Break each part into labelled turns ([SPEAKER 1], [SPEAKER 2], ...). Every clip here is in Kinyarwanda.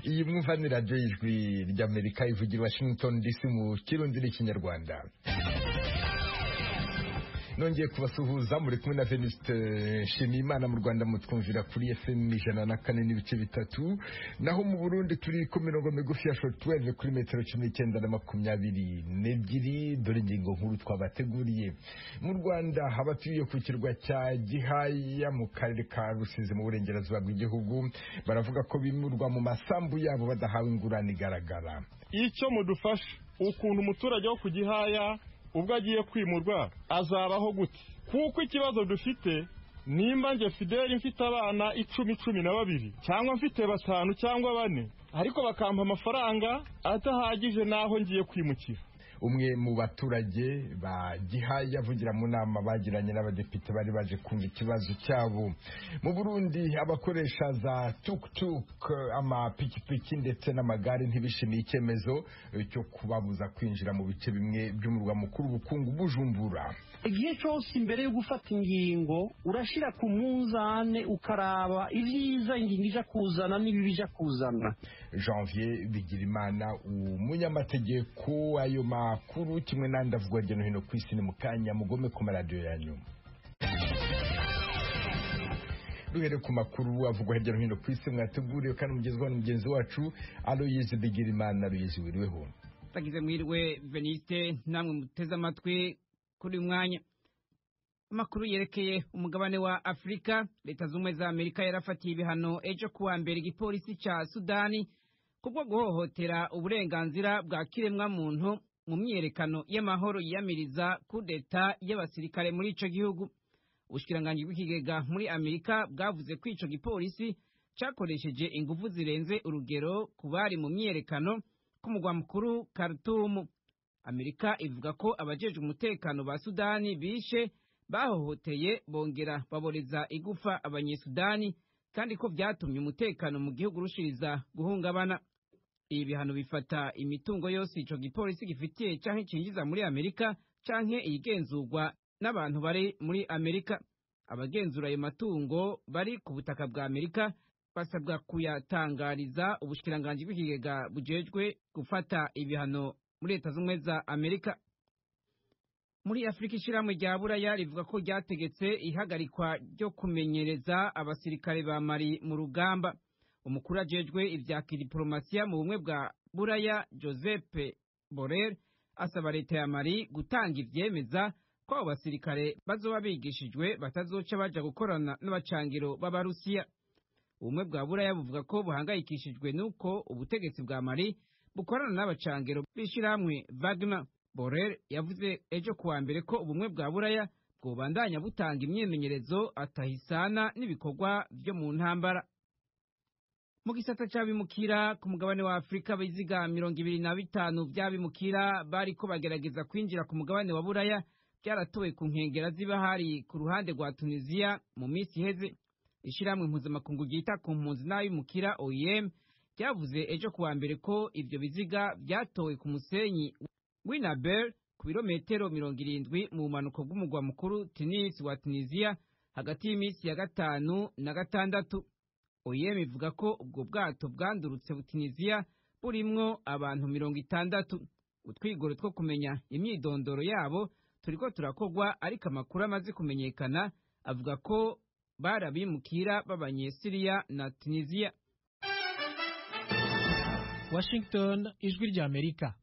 [SPEAKER 1] iyi mwumva ni radiyo y'ijwi ry'amerika ivugira washington dc mu kirundi n'ikinyarwanda nongeye kubasuhuza muri kumwe na veniste nshimiyimana mu rwanda mutwumvira kuri fm ijana na kane n'ibice bitatu naho mu burundi turi ku mirongo migufi ya shotweve kuri metero cumi n'icyenda na makumyabiri n'ebyiri dore ingingo nkuru twabateguriye mu rwanda abatuye ku kirwa cya gihaya mu karere ka rusizi mu burengerazuba bw'igihugu baravuga ko bimurwa mu masambu yabo badahawe ingurane igaragara
[SPEAKER 2] icyo mudufashe ukuntu umuturage wo ku gihaya ubwo agiye kwimurwa azabaho gute kuko ikibazo dufite nimba njye fideli mfite abana icumi cumi na babiri cyangwa mfite batanu cyangwa bane ariko bakampa amafaranga adahagije n'aho ngiye kwimukira
[SPEAKER 1] umwe mu baturage ba gihaya avugira mu nama bagiranye n'abadepite bari baje kumva ikibazo cyabo mu burundi abakoresha za tuk-tuk amapikipiki ndetse n'amagare ntibishimiye icyemezo cyo kubabuza kwinjira mu bice bimwe by'umurwa mukuru ubukungu bujumbura
[SPEAKER 3] igihe cyose imbere yo gufata ingingo urashyira ku munzane ukaraba ibyiza ingingo ijya kuzana n'ibibi ijya kuzana
[SPEAKER 1] janvier bigirimana umunyamategeko ayo ma makuru kimwe n'andi avugwa hirya no hino ku isi ni mu kanya mugome ku maradiyo yanyu duhere ku makuru avugwa hirya no hino ku isi mwateguriwe kandi mugezwaho mugenzi wacu aloyizi bigirimana aloyizi wiriweho
[SPEAKER 4] bagize mwiriwe veniste namwe muteze amatwi kuri uyu mwanya amakuru yerekeye umugabane wa afurika leta z'ubumwe za amerika yarafatiye ibihano ejo kuwa mbere igipolisi cya sudani kubwo guhohotera uburenganzira bwa kiremwamuntu mu myiyerekano y'amahoro yiyamiriza kudeta y'abasirikare muri ico gihugu ubushikiranganji bw'ikigega muri amerika bwavuze ko ico gipolisi cakoresheje ingufu zirenze urugero ku bari mu myiyerekano ku mugwa mukuru karutumu amerika ivuga ko abajejwe umutekano ba sudani bishe bahohoteye bongera baboreza igufa abanyesudani kandi ko byatumye umutekano mu gihugu urushiriza guhungabana ibi bihano bifata imitungo yose ico gipolisi gifitiye canke cinjiza muri amerika canke iyigenzurwa n'abantu bari muri amerika abagenzura ayo matungo bari ku butaka bwa amerika basabwa kuyatangariza ubushikiranganji bw'ikigega bujejwe gufata ibihano muri leta z'ubumwe za amerika muri afurika ishyirahamwe rya buraya rivuga ko ryategetse ihagarikwa ryo kumenyereza abasirikare ba mari mu rugamba umukuru ajejwe ibya kidiporomasiya mu bumwe bwa buraya joseph borel asaba leta ya mari gutanga ivyemeza ko abo basirikare bazoba bigishijwe batazoca baja gukorana n'abacangiro b'abarusiya ubumwe bwa buraya buvuga ko buhangayikishijwe n'uko ubutegetsi bwa mari bukorana n'abacangiro b'ishirahamwe wagner borel yavuze ejo kuwa mbere ko ubumwe bwa buraya bwobandanya butanga imyimenyerezo atahisana n'ibikorwa vyo mu ntambara mu gisata cy'abimukira ku mugabane wa afurika abiziga mirongo ibiri na bitanu by'abimukira bari ko bagerageza kwinjira ku mugabane wa buraya byaratowe ku nkengera ziba hari ku ruhande rwa tunisiya mu minsi iheze ishyirahamwe mpuzamakungu ryita ku mpunzi n'abimukira oem ryavuze ejo kuwa mbere ko ibyo biziga byatowe ku musenyi w'inabel ku birometero mirongo irindwi mu bumanuko bw'umugwa mukuru tinis wa tunisiya hagati y'iminsi ya gatanu na gatandatu oyem ivuga ko ubwo bwato bwandurutse butiniziya burimwo abantu mirongo itandatu utwigoro two kumenya imyidondoro yabo turiko turakogwa ariko amakuru amaze kumenyekana avuga ko barabimukira b'abanyesiriya na tuniziya
[SPEAKER 5] washington ijwi rya amerika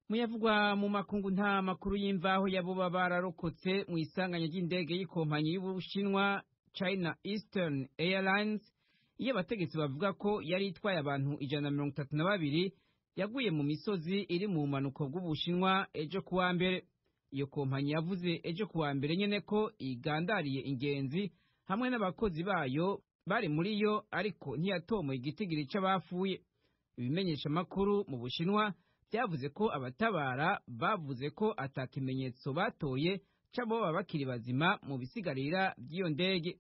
[SPEAKER 4] muyavugwa mu makungu nta makuru y'imvaho y'aboba bararokotse mu isanganya ry'indege y'ikompanyi y'ubushinwa china eastern airlines iyo abategetsi bavuga ko yari itwaye abantu ijana na mirongo itatu na babiri yaguye mu misozi iri mu bumanuko bw'ubushinwa ejo kuwa mbere iyo kompanyi yavuze ejo kuwa mbere nyene ko igandariye ingenzi hamwe n'abakozi bayo bari muri yo ariko ntiyatomoye igitigiri c'abafuye ibimenyeshamakuru mu bushinwa byavuze ko abatabara bavuze ko ata kimenyetso batoye c'abo baba bakiri bazima mu bisigarira by'iyo ndege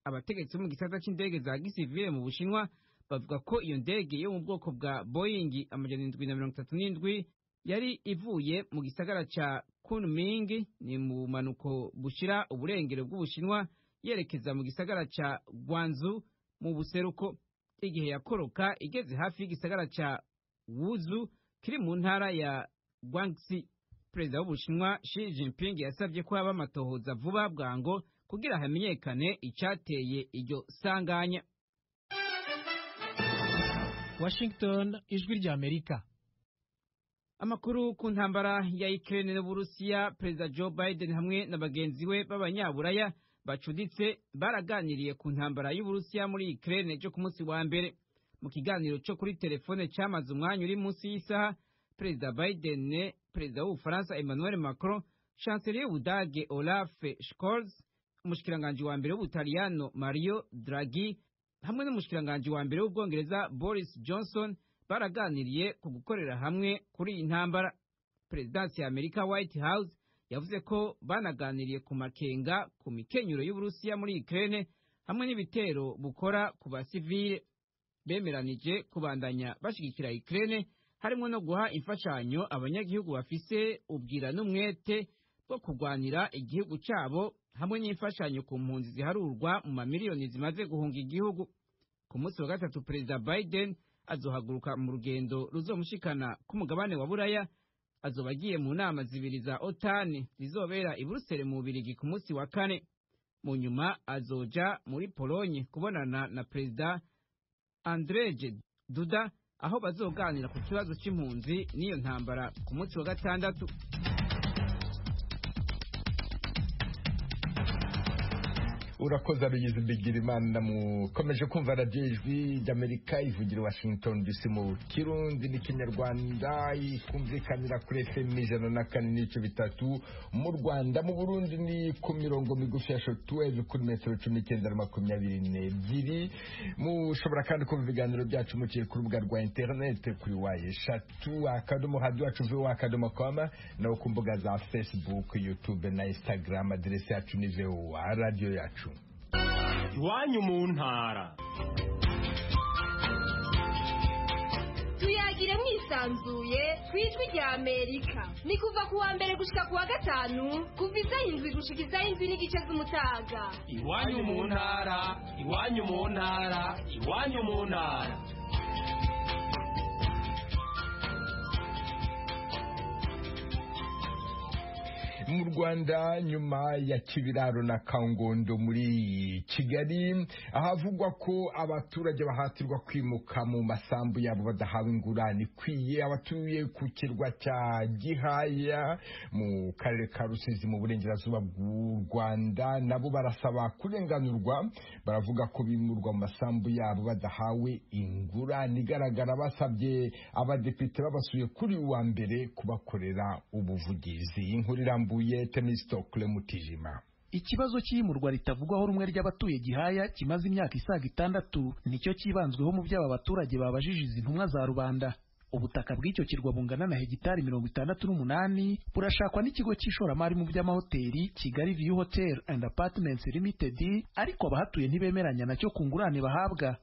[SPEAKER 4] abategetsi bo mu gisata c'indege za gisivile mu bushinwa bavuga ko iyo ndege yo mu bwoko bwa boyingi amajana indwi na mirongo itatu n'indwi yari ivuye mu gisagara ca kunming ni mu bumanuko bushira uburengero bw'ubushinwa yerekeza mu gisagara ca gwanzu mu buseruko igihe yakoroka igeze hafi y'igisagara cya wuzu kiri mu ntara ya guangxi perezida w'ubushinwa Xi Jinping yasabye ko haba amatohoza vuba bwango kugira hamenyekane icyateye iryo sanganya
[SPEAKER 5] Washington ijwi ry'Amerika
[SPEAKER 4] Amakuru ku ntambara ya Ukraine n'Uburusiya, Perezida Joe Biden hamwe na bagenzi be b'abanyaburaya bacuditse baraganiriye ku ntambara y'Uburusiya muri Ukraine cyo ku munsi wa mbere. Mu kiganiro cyo kuri telefone cyamaze umwanya uri munsi y'isaha, Perezida Biden, Perezida w'Ubufaransa Emmanuel Macron, Chancelier w'Ubudage Olaf Scholz, umushikiranganji wa mbere w'Ubutaliyano Mario Draghi hamwe n'umushikiranganji wa mbere w'Ubwongereza Boris Johnson baraganiriye ku gukorera hamwe kuri iyi ntambara perezidansi ya amerika white house yavuze ko banaganiriye ku makenga ku mikenyero y'uburusiya muri ukraine hamwe n'ibitero bukora ku basivile bemeranije kubandanya bashyigikira ukraine harimo no guha imfashanyo abanyagihugu bafise ubwira n'umwete bwo kurwanira igihugu cyabo hamwe n'imfashanyo ku mpunzi ziharurwa mu mamiliyoni zimaze guhunga igihugu ku munsi wa gatatu perezida biden azohaguruka mu rugendo ruzomushikana ku mugabane wa buraya azoba agiye mu nama zibiri za otani zizobera i buruseli mu bubirigi ku munsi wa kane mu nyuma azoja muri polonye kubonana na perezida andreje duda aho bazoganira ku kibazo cy'impunzi n'iyo ntambara ku munsi wa gatandatu
[SPEAKER 1] urakoze abigize imana mukomeje kumva radiyo ijwi ry'amerika ivugira i washington dc mu kirundi n'ikinyarwanda ikumvikanira kuri efemu ijana na kane n'ibice bitatu mu rwanda mu burundi ni ku mirongo migufi ya shotuweve kuri metero cumi n'icyenda na makumyabiri n'ebyiri mushobora kandi kumva ibiganiro byacu muciye ku rubuga rwa interinete kuri wayi eshatu akadomo hadi wacu vuba akadomo koma nawe ku mbuga za fesibuku yutube na instagram aderesi yacu ni vowa radiyo yacu
[SPEAKER 6] iwanyu mu ntara
[SPEAKER 7] tuyagire mwisanzuye ku ijwi rya amerika ni kuva ku wa mbere gushika ku wa gatanu kuva izaho indwi gushika izaho indwi n'igice z'umutaga
[SPEAKER 6] iwanyu mu ntara iwanyu mu ntara iwanyu mu ntara
[SPEAKER 1] mu rwanda nyuma ya kibiraro na kangondo muri kigali ahavugwa ko abaturage bahatirwa kwimuka mu masambu yabo badahawe ingurane ikwiye abatuye ku kirwa cya gihaya mu karere ka rusizi mu burengerazuba bw'u rwanda nabo barasaba kurenganurwa baravuga ko bimurwa mu masambu yabo badahawe ingurane igaragara basabye abadepite babasuye kuri uwa mbere kubakorera ubuvugizi inkuru irambuye Huye Temisto kule Mutijima.
[SPEAKER 8] ikibazo cy'iyimurwa ritavugwaho rumwe ry'abatuye gihaya kimaze imyaka isaga itandatu nicyo cyibanzweho mu by'aba baturage babajije izi ntumwa za rubanda ubutaka bw'icyo kirwa bungana na hegitari mirongo itandatu n'umunani burashakwa n'ikigo cy'ishoramari mu by'amahoteli kigali view hotel and apartments limited ariko abahatuye ntibemeranya nacyo ku ngurane bahabwa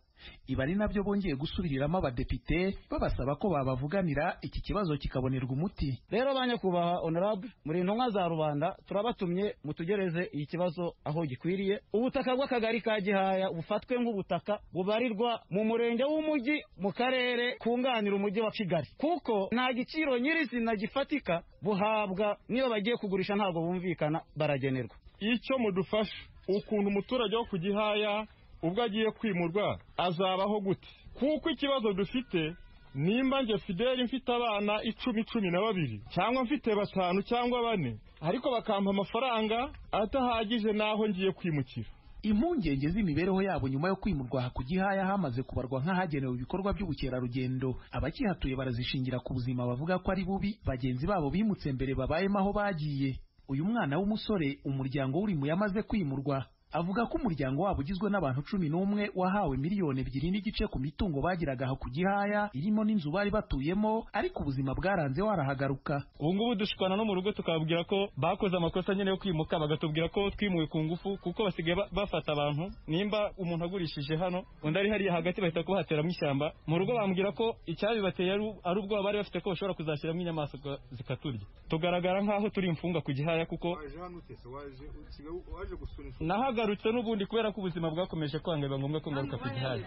[SPEAKER 8] ibi ari nabyo bongeye gusubiriramo abadepite babasaba ko babavuganira iki kibazo kikabonerwa umuti
[SPEAKER 9] rero ba nyakubahwa honorable muri intumwa za rubanda turabatumye mutugereze iki kibazo aho gikwiriye ubutaka bw'akagari ka gihaya bufatwe nk'ubutaka bubarirwa mu murenge w'umujyi mu karere kunganira umujyi wa kigali kuko nta giciro nyirizina gifatika buhabwa niba bagiye kugurisha ntabwo bumvikana baragenerwa
[SPEAKER 2] icyo mudufasha ukuntu umuturage wo ku gihaya ubwo agiye kwimurwa azabaho gute kuko ikibazo dufite nimba njye fideli mfite abana icumi cumi na babiri cyangwa mfite batanu cyangwa bane ariko bakampa amafaranga adahagije n'aho ngiye kwimukira
[SPEAKER 8] impungenge z'imibereho yabo nyuma yo kwimurwa aha ku gihaya hamaze kubarwa nk'ahagenewe ibikorwa by'ubukerarugendo abakihatuye barazishingira ku buzima bavuga ko ari bubi bagenzi babo bimutse mbere babayemo aho bagiye uyu mwana w'umusore umuryango w'urimo yamaze kwimurwa avuga ko umuryango wabo ugizwe n'abantu cumi n'umwe wahawe miliyoni ebyiri n'igice ku mitungo bagiraga aho ku gihaya irimo n'inzu bari batuyemo ariko ubuzima bwaranze warahagaruka
[SPEAKER 9] ubu ngubu dushikana no mu rugo tukababwira ko bakoze amakosa nyine yo kwimuka bagatubwira ko twimuwe ku ngufu kuko basigaye ba- bafata abantu nimba umuntu agurishije hano undi ari hariya hagati bahita kuhateramo ishyamba mu rugo bambwira ko icyabibateye ari u- ari ubwoba bari bafite ko bashobora kuzashyiramo inyamaswa zikaturya tugaragara nk'aho turi imfunga ku gihaya kuko
[SPEAKER 10] waje hano utese waje usigaye waje gusura inshuti
[SPEAKER 9] nahaga
[SPEAKER 6] nagarutse n'ubundi kubera ko ubuzima bwakomeje kwanga biba ngombwa ko ngaruka ku gihari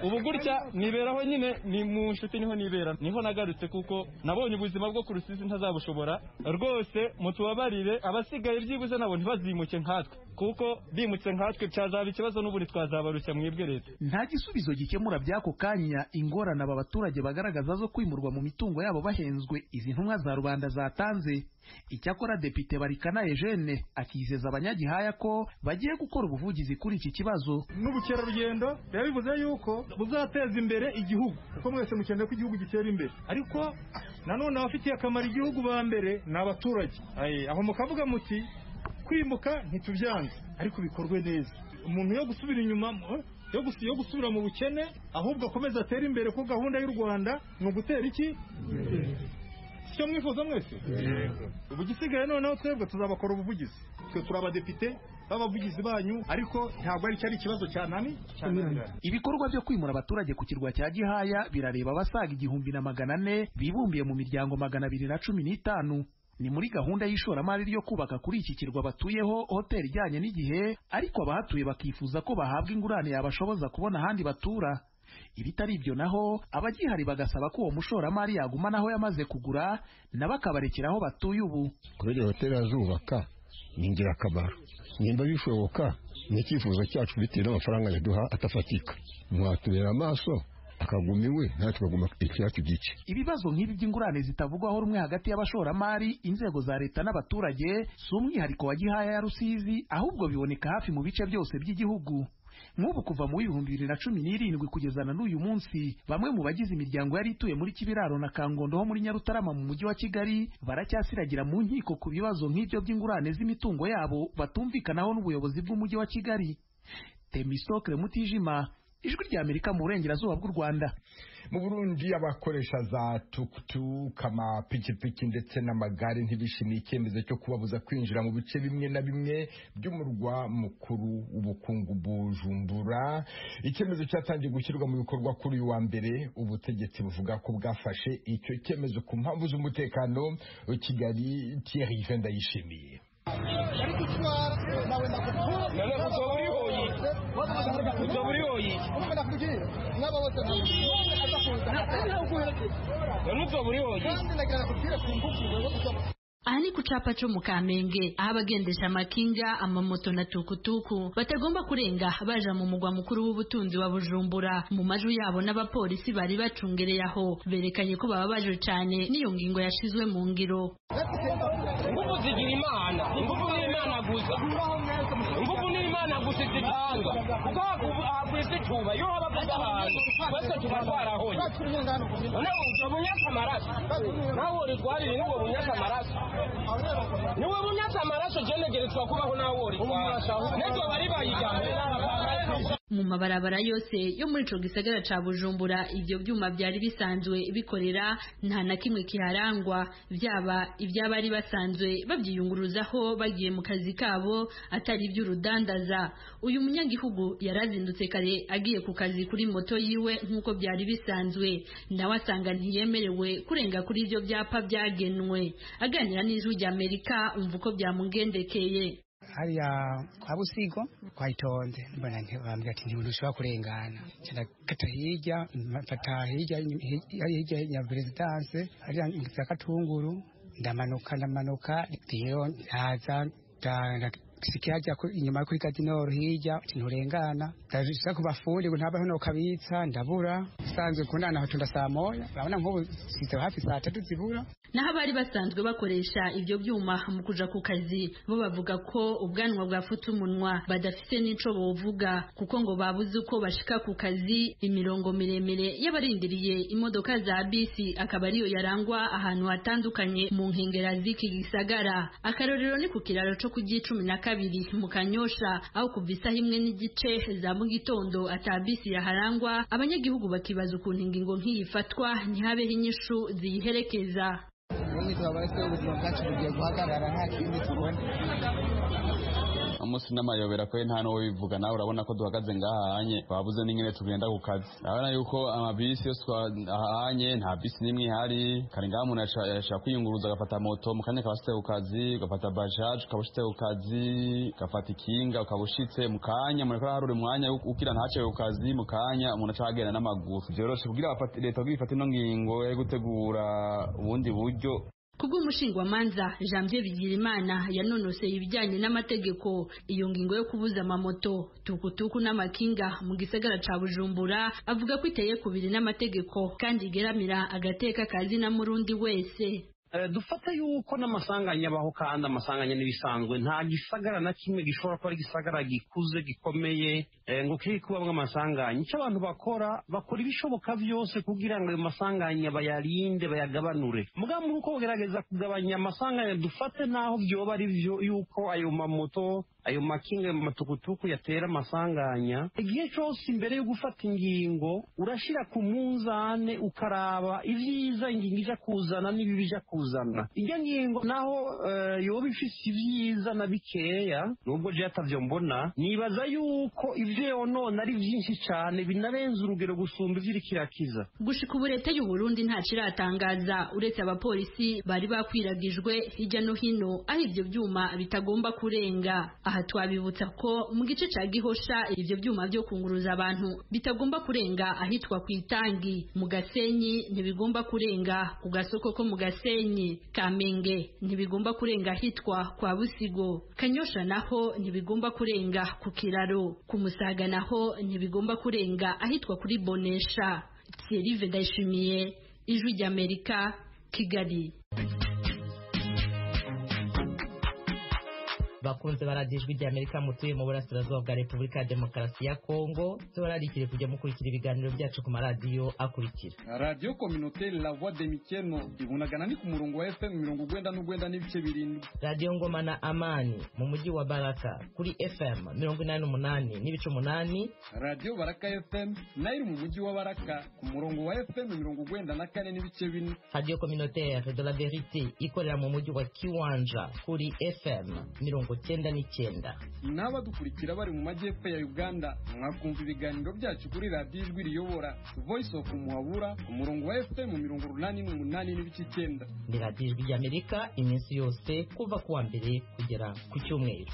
[SPEAKER 6] ubu gutya niberaho nyine ni mu nshuti niho nibera niho nagarutse kuko nabonye ubuzima bwo ku rusizi ntazabushobora rwose mutubabarire abasigaye byibuze nabo ntibazimuke nkatwe kuko bimutse nkatwe byazaba ikibazo n'ubundi twazabarushya mwebwe leta
[SPEAKER 8] nta gisubizo gikemura by'ako kanya ingorane aba baturage bagaragaza zo kwimurwa mu mitungo yabo bahenzwe izi ntumwa za rubanda zatanze icyakora depite barikana eugene akizeza abanyagihaya ko bagiye gukora ubuvugizi kuri iki kibazo
[SPEAKER 6] n'ubukerarugendo biba bivuze yuko buzateza imbere igihugu kuko mwese mukeneye ko igihugu gitera imbere ariko nanone abafitiye akamaro igihugu ba mbere ni abaturage Aye, aho mukavuga muti kwimuka ntitubyanze ariko bikorwe neza umuntu yo gusubira inyuma eh, yo gusu- yo gusubira mu bukene ahubwo akomeza atere imbere ko gahunda y'u rwanda ni ugutera iki icyo mwifuza mwese ubu igisigaye noneho twebwe tuzabakora ubuvugizi twe turi abadepite b'abavugizi banyu ariko ntabwo ari cyari ikibazo cyanani cyananirana
[SPEAKER 8] ibikorwa byo kwimura abaturage ku kirwa cya gihaya birareba abasaga igihumbi na magana ane bibumbiye mu miryango magana abiri na cumi n'itanu ni muri gahunda y'ishoramari ryo kubaka kuri iki kirwa batuyeho hoteli ijyanye n'igihe ariko abahatuye bakifuza ko bahabwa ingurane yabashoboza kubona ahandi batura ibitari ibyo naho abagihari bagasaba ko uwo mushoramari yaguma n'aho yamaze kugura nabo akabarekera aho batuye ubu
[SPEAKER 10] kubera iyo hoteli azubaka ni ingirakamaro nimba bishoboka ni icyifuzo cyacu bitewe n'amafaranga yaduha atafatika mwatubera amaso akaguma iwe natwe tukaguma icyacu gice
[SPEAKER 8] ibibazo nk'ibi by'ingurane zitavugwaho rumwe hagati y'abashoramari inzego za leta n'abaturage si umwihariko wa gihaya ya rusizi ahubwo biboneka hafi mu bice byose by'igihugu nk'ubu kuva mu w'ibihumbi bibiri na cumi n'irindwi kugeza na n'uyu munsi bamwe mu bagize imiryango yari ituye muri kibiraro na kangondo ho muri nyarutarama mu mujyi wa kigali baracyasiragira mu nkiko ku bibazo nk'ibyo by'ingurane z'imitungo yabo batumvikanaho n'ubuyobozi bw'umujyi wa kigali temisitokire mutijima ijwi ry'amerika mu burengerazuba bw'u rwanda
[SPEAKER 1] mu burundi abakoresha za tukutuku amapikipiki ndetse n'amagare ntibishimiye icyemezo cyo kubabuza kwinjira mu bice bimwe na bimwe by'umurwa mukuru w'ubukungu bujumbura icyemezo cyatangiye gushyirwa mu bikorwa kuri uyu wa mbere ubutegetsi buvuga ko bwafashe icyo cyemezo ku mpamvu z'umutekano kigali thierry vendayishimiye
[SPEAKER 11] aha ni ku cyapa cyo mu kamenge aho abagendesha amakinga amamoto na tukutuku batagomba kurenga baja mu mugwa mukuru w'ubutunzi wa bujumbura mu majwi yabo n'abapolisi bari bacungereye aho berekanye ko baba baje cyane n'iyo ngingo yashizwe mu ngiro
[SPEAKER 3] ingufu zigira imana ingufu ni imana gusa ingufu ni imana gusa zitanga kuko hagu- hagwitse icuba iyo haba kudahaza twese tuba twarahonye noneho ubwo bunyatse amaraso nawe uritwarire n'ubwo bunyatse amaraso niwe bunyatse amaraso jenegeretswa kubaho nawe uritwara n'ibyo bari bayigambye
[SPEAKER 11] mu mabarabara yose yo muri ico gisagara ca bujumbura ivyo vyuma vyari bisanzwe bikorera nta na kimwe kiharangwa vyaba ivy'abari basanzwe bavyiyunguruzaho bagiye mu kazi kabo atari ivy'urudandaza uyu munyagihugu yarazindutse kare agiye ku kazi kuri moto yiwe nk'uko byari bisanzwe nawe asanga ntiyemerewe kurenga kuri ivyo vyapa vyagenwe aganira n'ijwi ry'amerika umva uko vyamugendekeye
[SPEAKER 12] hariya kwa busigo twayitonze mbona nti- bambwira ati ntibintu ushobora kurengana ndakata hirya mfata hirya hirya- hirya ya perezidanse hariya za katunguru ndamanuka ndamanuka iyo ndaza ndasikiye hajya ku- inyuma kuri gadinoro hirya ati nturengana ndashaka kubafuri ngo ntabaho nokabitsa ndabura usanzwe kundana aho tunda saa moya urabona nk'ubu size hafi saa tatu zibura
[SPEAKER 11] naho abari basanzwe bakoresha ibyo byuma mu kuja ku kazi bo bavuga ko ubwanwa bwafute umunwa badafite n'ico bovuga kuko ngo babuze uko bashika ku kazi imirongo miremire y'abarindiriye imodoka za bisi akaba ariyo yarangwa ahantu hatandukanye mu nkengera z'iki gisagara akarorero ni ku kiraro co ku cumi na kabiri mu kanyosha aho kuva isaha imwe n'igice za mu gitondo ata bisi yaharangwa abanyagihugu bakibaza ukuntu ingingo nk'iyi ifatwa ntihabeho inyishu ziyiherekeza
[SPEAKER 12] ubundi tubabaye ubuzima bwacu bugiye guhagarara nta kindi tubona
[SPEAKER 13] umunsi n'amayobera kwe nta n'uwo bivuga nawe urabona ko duhagaze ngahanye babuze n'ingene tugenda ku kazi urabona yuko amabisi yose twahanye nta bisi n'imwe ihari kare ngaha umuntu yaca- yashaka kwiyunguruza agafata moto mu kanya akaba ashitse ku kazi ugafata bajaje ukaba ushitse ku kazi ugafata ikinga ukaba ushitse mu kanya mureko araharura umwanya wo- ukira ntacewe ku kazi mu kanya umuntu aca agenda n'amaguru vyoroshe kugira abafati- leta kugira ifate ino ngingo yo gutegura ubundi buryo
[SPEAKER 11] Kubw'umushingwamanza Janvier Bigirimana yanonoseye ibijyanye n'amategeko iyo ngingo yo kubuza amamoto tukutuku n'amakinga mu gisagara ca Bujumbura avuga ko iteye kubiri n'amategeko kandi igeramira agateka kazi na murundi wese
[SPEAKER 3] Eh, dufate yuko n'amasanganya abaho kandi amasanganya n'ibisanzwe nta gisagara na kimwe gishobora kuba ari igisagara gikuze gikomeye eh, ngo kiri kubamwo amasanganya icyo abantu bakora bakora ibishoboka byose kugira ngo ayo masanganya bayarinde bayagabanure mugabo muri uko bugerageza kugabanya amasanganya dufate n'aho byoba ari byo yuko ayo mamoto ayo makinga ayo matukutuku yatera amasanganya igihe cyose imbere yo gufata ingingo urashyira ku munzane ukaraba ibyiza ingingo ija kuzana n'ibibi ija kuzana iyo ngingo naho eh, yoba ifise ibyiza na bikeya nubwo je atavyo mbona nibaza yuko ivyo yonona ari byinshi cyane binarenza urugero gusumba ivyo iriko irakiza
[SPEAKER 11] gushika ubu leta y'u Burundi nta kiratangaza uretse abapolisi bari bakwiragijwe hirya no hino aho ivyo byuma bitagomba kurenga aha twabibutsa ko mu gice ca Gihosha ivyo byuma byo kunguruza abantu bitagomba kurenga ahitwa ku itangi mu Gasenyi ntibigomba kurenga ku gasoko ko mu Gasenyi Kamenge ntibigomba kurenga ahitwa kwa Busigo Kanyosha naho ntibigomba kurenga ku kiraro ku Musaga naho ntibigomba kurenga ahitwa kuri Bonesha Thierry Ndayishimiye ijwi ry'Amerika Kigali
[SPEAKER 14] bakunze baradiyo ijwi ry'amerika mutuye mu burasirazuba bwa repubulika ya demokarasi ya kongo tubararikire kujya mukurikira ibiganiro byacu ku maradiyo akurikira
[SPEAKER 15] radiyo kominoteri la voix de mikeno ibunagana ni ku murongo wa fm mirongo ugwenda n'ugwenda n'ibice birindwi
[SPEAKER 14] radiyo ngoma na amani mu mujyi wa baraka kuri fm mirongo inani n'umunani n'ibice umunani
[SPEAKER 15] radiyo baraka fm nayo iri mu mujyi wa baraka ku murongo wa fm mirongo ugwenda na kane n'ibice bine
[SPEAKER 14] radiyo kominoteri de la verite ikorera mu mujyi wa kiwanja kuri fm mirongo cyenda n'icyenda
[SPEAKER 15] n'abadukurikira bari mu majyepfo ya uganda mwakumva ibiganiro byacu kuri radiyo ijwi riyobora voice of muhabura ku murongo wa fm mirongo urunani n'umunani n'ibice icyenda
[SPEAKER 14] ni radiyo ijwi ry'amerika iminsi yose kuva ku wa mbere kugera ku cyumweru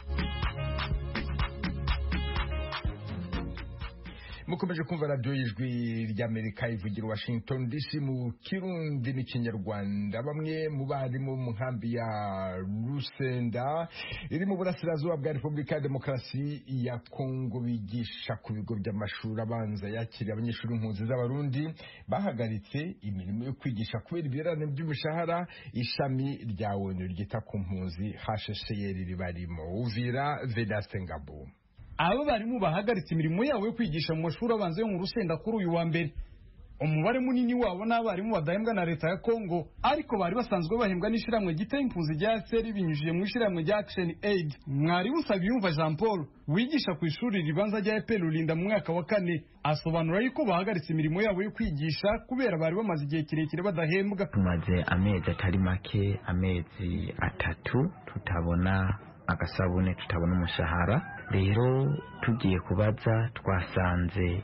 [SPEAKER 1] mukomeje kumva radiyo y'ijwi ry'amerika ivugira washington dc mu kirundi n'ikinyarwanda bamwe mu barimu mu nkambi ya rusenda iri mu burasirazuba bwa repubulika ya demokarasi ya kongo bigisha ku bigo by'amashuri abanza yakiriye abanyeshuri impunzi z'abarundi bahagaritse imirimo yo kwigisha kubera ibirarane by'imishahara ishami rya onu ryita ku mpunzi hshcr ribarimo uvira vedaste ngabo
[SPEAKER 16] abo barimu bahagaritse imirimo yabo yo kwigisha mu mashuri abanza yo mu rusenda kuri uyu wa mbere umubare munini wabo n'abarimu badahembwa na leta ya kongo ariko bari basanzwe bahembwa n'ishyirahamwe giteye impunzi rya seri binyujije mu ishyirahamwe rya action aid mwarimu usabiyumva jean paul wigisha ku ishuri ribanza rya epr rurinda mu mwaka wa kane asobanura yuko bahagaritse imirimo yabo yo kwigisha kubera bari bamaze igihe kirekire badahembwa
[SPEAKER 17] tumaze amezi atari make amezi atatu tutabona agasabune tutabona umushahara rero tugiye kubaza twasanze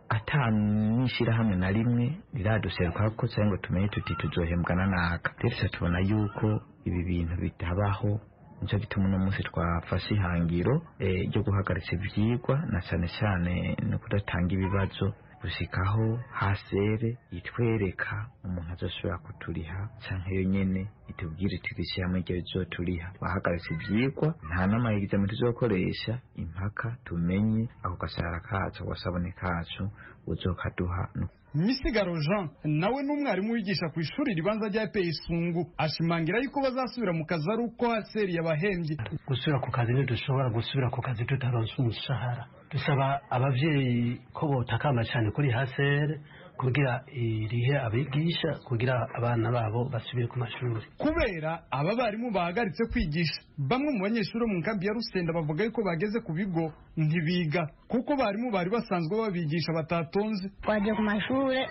[SPEAKER 17] ata n'ishyirahamwe na rimwe riraduserukaho ko cyangwa ngo tumenye tuti tuzohembwana n'aka rero tubona yuko ibi bintu bitabaho nicyo gituma uno munsi twafashe ihangiro eh, ryo guhagaritsa ibyigwa na cyane cyane no kudatanga ibibazo gusikaho hasere itwereka umuntu azoshobora kuturiha cyangwa iyo nyene itubwire turishyiramo ibyo bizoturiha bahagaritse ibyigwa nta n'amayegizame tuzokoresha impaka tumenye ako gashahara kacu ako gasabune kacu uzokaduha no
[SPEAKER 16] misigaro jean nawe n'umwarimu wigisha ku ishuri ribanza rya epr isungu ashimangira yuko bazasubira mu kazi ari uko haseri yabahembye
[SPEAKER 18] gusubira ku kazi ntidushobora gusubira ku kazi tutaronse umushahara dusaba ababyeyi ko botakamba cyane kuri hasere kugira irihe abigisha kugira abana babo basubire ku mashuri
[SPEAKER 16] kubera aba barimu bahagaritse kwigisha bamwe mu banyeshuri bo mu nkambi ya rusenda bavuga yuko bageze ku bigo ntibiga kuko barimu bari basanzwe babigisha batatonze
[SPEAKER 19] twajya ku mashuri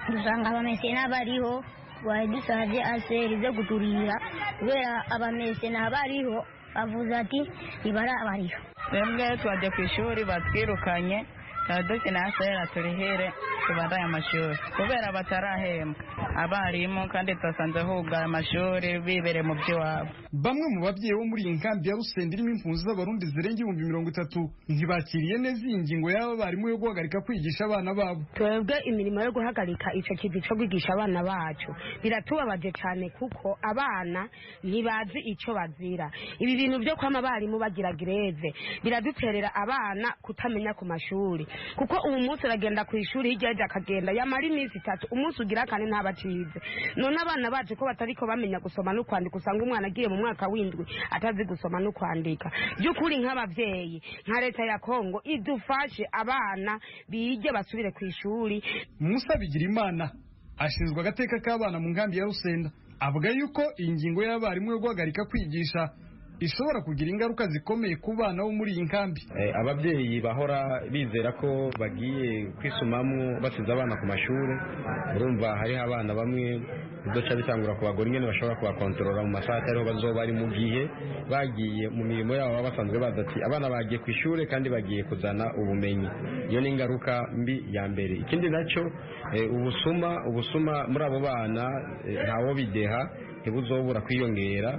[SPEAKER 19] dusanga abamesena bariho twari dusanze aseri zo kuturira kubera abamesena bariho avuze ati ibara abariyo
[SPEAKER 20] twebwe twajya ku ishuri batwirukanye turaduke nasera turihere tubandaye amashuri kubera batarahembwa abarimu kandi twasanze hugaye amashuri bibereye mu by'iwabo
[SPEAKER 16] bamwe mu babyeyi bo muri iyi nkambi ya rusenda irimo impunzi z'abarundi zirenga ibihumbi mirongo itatu ntibakiriye neza iyi ngingo y'aba barimu yo guhagarika kwigisha abana babo
[SPEAKER 21] twebwe imirimo yo guhagarika icyo kintu cyo kwigisha abana bacu biratubabaje cyane kuko abana ntibazi icyo bazira ibi bintu byo kwama abarimu bagira greve biraduterera abana kutamenya ku mashuri kuko ubu munsi aragenda ku ishuri hirya hirya akagenda yamara iminsi itatu umunsi ugira kane ntabacize none abana bacu ko batari ko bamenya gusoma no kwandika usanga umwana agiye mu mwaka w'indwi atazi gusoma no kwandika by'ukuri nk'ababyeyi nka leta ya kongo idufashe abana bige basubire ku ishuri
[SPEAKER 16] musa bigirimana ashinzwe agateka k'abana mu nkambi ya rusenda avuga yuko iyi ngingo y'abarimu yo guhagarika kwigisha ishobora kugira ingaruka zikomeye ku bana bo muri iyi nkambi
[SPEAKER 22] Eh, ababyeyi bahora bizera ko bagiye kwisumamo basize abana ku mashuri urumva hariho abana bamwe uduca bitangura kubagora ingene bashobora kubakontorora mu masaha atariho bazoba bari mu gihe bagiye mu mirimo yabo baba basanzwe bazi ati abana bagiye ku ishuri kandi bagiye kuzana ubumenyi iyo ni ingaruka mbi ya mbere ikindi nacyo eh, ubusuma ubusuma muri abo bana eh, ntawo bideha ntibuzobura kwiyongera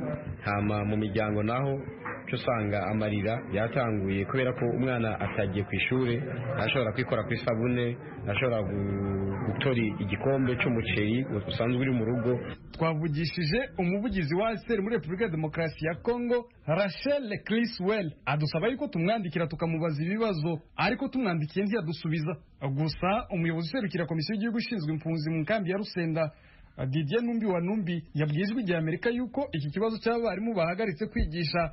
[SPEAKER 22] hama mu miryango naho cyo usanga amarira yatanguye kubera ko umwana atagiye ku ishuri ntashobora kwikora ku isabune ntashobora gu- gutora igikombe cy'umuceri usanzwe uri mu rugo
[SPEAKER 16] twavugishije umuvugizi wa ASR muri Repubulika ya Demokarasi ya Kongo Rachel Criswell adusaba yuko tumwandikira tukamubaza ibibazo ariko tumwandikiye ntiyadusubiza gusa umuyobozi userukira komisiyo y'igihugu ishinzwe impunzi mu nkambi ya Rusenda Didier Numbi wa Numbi yabwiye ijwi rya Amerika yuko iki kibazo cy'abarimu bahagaritse kwigisha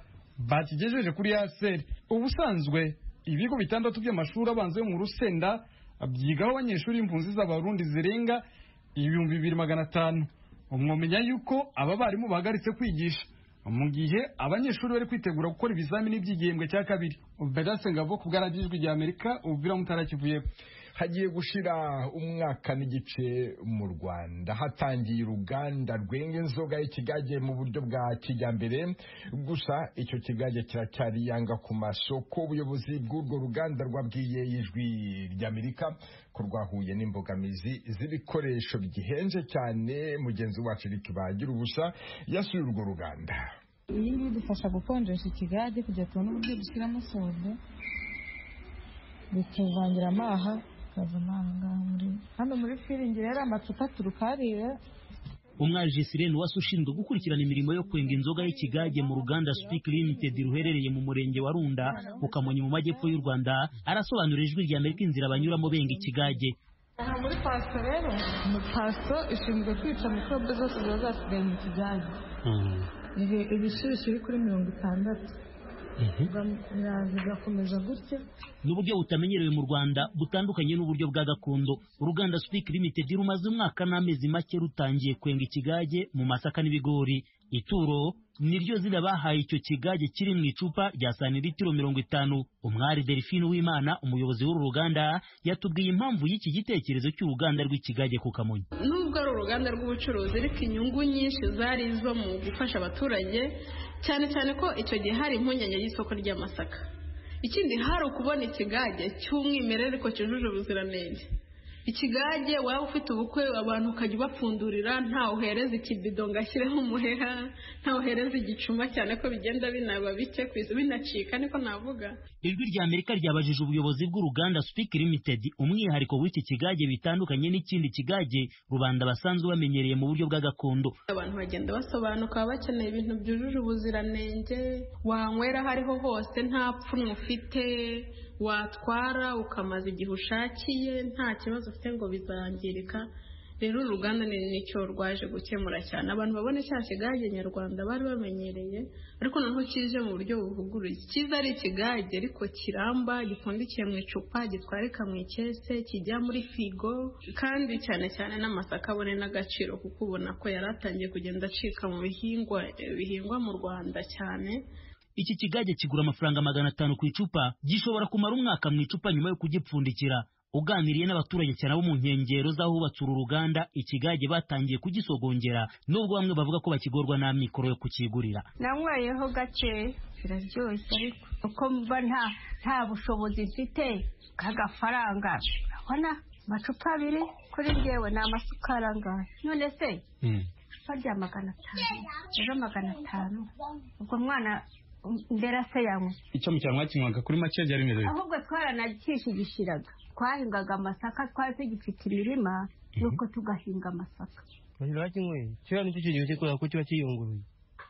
[SPEAKER 16] bakigejeje kuri ASR ubusanzwe ibigo bitandatu by'amashuri abanza yo mu Rusenda byigaho abanyeshuri impunzi z'abarundi zirenga ibihumbi bibiri magana atanu mwamenya yuko aba barimu bahagaritse kwigisha mu gihe abanyeshuri bari kwitegura gukora ibizamini by'igihembwe cya kabiri Bedase Ngabo ku bwaragijwe rya Amerika ubwira mutara kivuye
[SPEAKER 1] hagiye gushira umwaka n'igice mu Rwanda hatangiye uruganda rwenga inzoga y'ikigage mu buryo bwa kijyambere gusa icyo kigage kiracyari yanga ku masoko ubuyobozi bw'urwo ruganda rwabwiye ijwi ry'Amerika ko rwahuye n'imbogamizi z'ibikoresho bigihenze cyane mugenzi wacu Eric Bagira ubusa yasuye urwo ruganda
[SPEAKER 23] iyi ngiyi idufasha gukonjesha ikigage kugira tubone uburyo dushyiramo sodo bituvangira amaha tukazana aha ngaha muri hano muri firingi rero amacupa turukarira
[SPEAKER 24] umwajisire ni wasi ushinzwe gukurikirana imirimo yo kwenga inzoga y'ikigage mu ruganda Speak Limited ruherereye mu murenge wa Runda mu Kamonyi mu majyepfo y'u Rwanda arasobanurira ijwi rya Amerika inzira banyuramo benga ikigage
[SPEAKER 23] aha muri paso rero paso ishinzwe kwica mikorobe zose ziba zasigaye mu kigage ibishyushyu biri kuri mirongo itandatu birakomeza gutya
[SPEAKER 24] n'uburyo butamenyerewe mu Rwanda butandukanye n'uburyo bwa gakondo uruganda Speak Limited rumaze umwaka n'amezi make rutangiye kwenga ikigage mu masaka n'ibigori ituro niryo zina bahaye icyo kigage kiri mu icupa rya santilitiro mirongo itanu umwari Delphine Uwimana umuyobozi w'uru ruganda yatubwiye impamvu y'iki gitekerezo cy'uruganda rw'ikigage ku Kamonyi
[SPEAKER 25] nubwo ari uruganda rw'ubucuruzi ariko inyungu nyinshi zari izo mu gufasha abaturage cyane cyane ko icyo gihe hari impungenge y'isoko ry'amasaka ikindi hari ukubona ikigage cy'umwimerere ariko cyujuje ubuziranenge ikigage waba ufite ubukwe abantu ukajya ubapfundurira ntawe uhereza ikibido ngo ashyireho umuheha ntawe uhereza igicuma cyane ko bigenda binaba bike ku izu- binacika niko navuga
[SPEAKER 24] Ijwi rya Amerika ryabajije ubuyobozi bw'uruganda Speak Limited umwihariko w'iki kigage bitandukanye n'ikindi kigage rubanda basanzwe bamenyereye mu buryo bwa gakondo.
[SPEAKER 25] abantu bagenda basobanuka baba bakeneye ibintu byujuje ubuziranenge wanywera aho ariho hose nta pfunwe ufite watwara ukamaza igihe ushakiye nta kibazo ufite ngo bizangirika rero uru ruganda ni nicyo rwaje gukemura cyane abantu babona cya kigage nyarwanda bari bamenyereye ariko noneho kije mu buryo buvuguruye cyiza ari ikigage ariko kiramba gipfundikiye mu icupa gitwarika mu ikese kijya muri firigo kandi cyane cyane n'amasaka abone n'agaciro kuko ubona ko yari atangiye kugenda acika mu bihingwa bihingwa mu rwanda cyane
[SPEAKER 24] Iki kigage kigura amafaranga magana atanu ku icupa gishobora kumara umwaka mu icupa nyuma yo kugipfundikira. Uganiriye n'abaturage cyane abo mu nkengero z'ahubatse uru ruganda ikigage batangiye kugisogongera nubwo bamwe bavuga ko bakigorwa n'amikoro yo kukigurira.
[SPEAKER 26] nanyweyeho gake ziraryoshye ariko uko mba nta nta bushobozi mfite k'agafaranga urabona amacupa abiri kuri njyewe ni amasukari angahe none se icupa rya magana atanu ejo magana atanu ubwo mwana mbera se yanywa
[SPEAKER 27] icyo mu cyanwa kinywaga kuri make byari bimeze bite?
[SPEAKER 26] ahubwo twaranakishigishiraga twahingaga amasaka twari tugifite imirima nuko tugahinga amasaka
[SPEAKER 28] Bashira kimwe kiriya nicyo kintu gikora kuko kiba kiyunguruye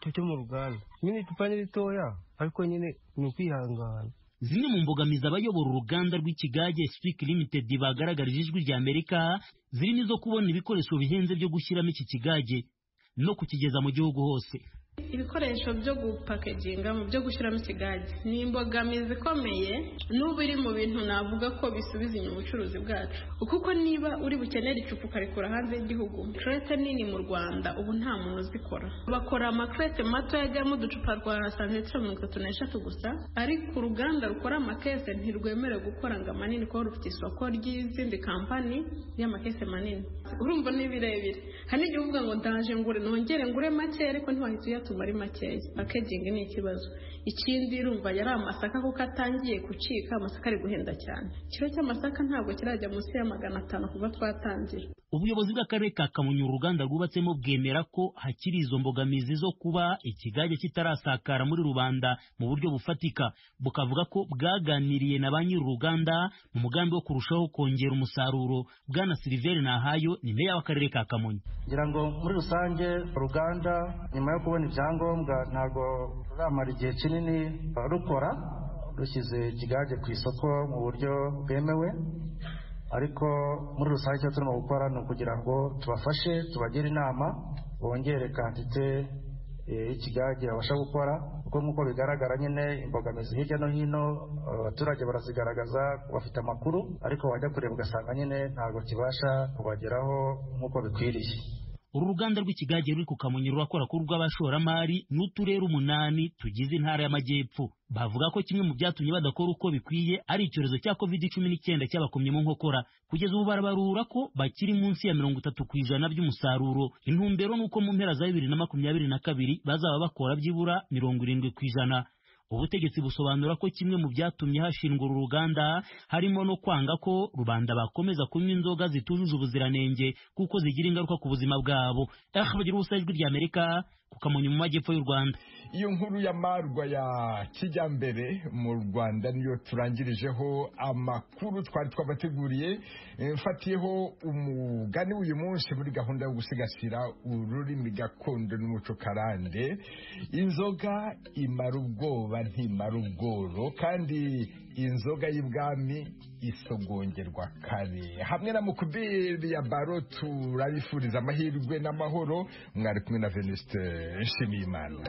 [SPEAKER 28] cyo cyo mu ruganda nyine icupa ni ritoya ariko nyine ni ukwihangana
[SPEAKER 24] zimwe mu mbogamizi abayobora uruganda rw'ikigage Speak Limited bagaragarije ijwi rya Amerika zirimo izo kubona ibikoresho bihenze byo gushyiramo iki kigage no kukigeza mu gihugu hose
[SPEAKER 25] ibikoresho byo gupakeginga mu byo gushyiramo ikigage ni imbogamizi ikomeye n'ubu iri mu bintu navuga ko bisubiza inyuma ubucuruzi bwacu kuko niba uri bukenere icupa ukarikura hanze y'igihugu kerete nini mu rwanda ubu nta muntu uzikora bakora amakerete mato yajyamo uducupa rwa santimetero mirongo itatu n'eshatu gusa ariko uruganda rukora amakese ntirwemerewe gukora ngo amanini kuko rufite isoko ry'izindi kampani y'amakese manini urumva ni birebire hari n'igihe uvuga ngo ndaje ngure nongere ngure make ariko ntiwahita uyatuma ari makeya pakegingi ni ikibazo ikindi urumva yari amasaka kuko atangiye gucika amasaka ari guhenda cyane ikiro cy'amasaka ntabwo kirajya munsi ya magana atanu kuva twatangira
[SPEAKER 24] ubuyobozi bw'akarere ka kamonyi uruganda rwubatsemo bwemera ko hakiri izo mbogamizi zo kuba ikigage kitarasakara muri rubanda mu buryo bufatika bukavuga ko bwaganiriye na ba nyir'uruganda mu mugambi wo kurushaho kongera umusaruro bwana siliveri nahayo ni meya w'akarere ka kamonyi
[SPEAKER 28] ngira ngo muri rusange uruganda nyuma yo kubona ibyangombwa ntabwo ruramara igihe kinini rukora rushyize ikigage ku isoko mu buryo bwemewe ariko muri rusange icyo turimo gukora ni ukugira ngo tubafashe tubagire inama bongere kantite eh, y'ikigage babasha gukora kuko nk'uko bigaragara nyine imbogamizi hirya no hino eh, abaturage barazigaragaza bafite amakuru ariko wajya kureba ugasanga nyine ntabwo kibasha kubageraho nk'uko bikwiriye
[SPEAKER 24] uru ruganda rw'ikigage ruri ku kamonyi rurakora ku rw'abashoramari n'uturere umunani tugize intara y'amajyepfo bavuga ko kimwe mu byatumye badakora uko bikwiye ari icyorezo cya covid cumi n'icyenda cyabakomye mu nkokora kugeza ubu barabarura ko bakiri munsi ya mirongo itatu ku ijana by'umusaruro intumbero ni uko mu mpera za bibiri na makumyabiri na kabiri bazaba bakora byibura mirongo irindwi ku ijana ubutegetsi busobanura ko kimwe mu byatumye hashingwa uru ruganda harimo no kwanga ko rubanda bakomeza kunywa inzoga zitujuje ubuziranenge kuko zigira ingaruka ku buzima bwabo ahbagira ubusa ijwi ry'amerika ku kamonyi mu majyepfo y'u rwanda
[SPEAKER 1] iyo nkuru y'amarwa ya kijyambere mu rwanda niyo turangirijeho amakuru twari twabateguriye Eh, mfatiyeho umugani w'uyu munsi muri gahunda yo gusigasira ururimi gakondo n'umuco karande inzoga imara ubwoba ntimara ubworo kandi inzoga y'ibwami isogongerwa kare hamwe na mukubiri ya baro turabifuriza amahirwe n'amahoro mwari kumwe na venuste nshimiyimana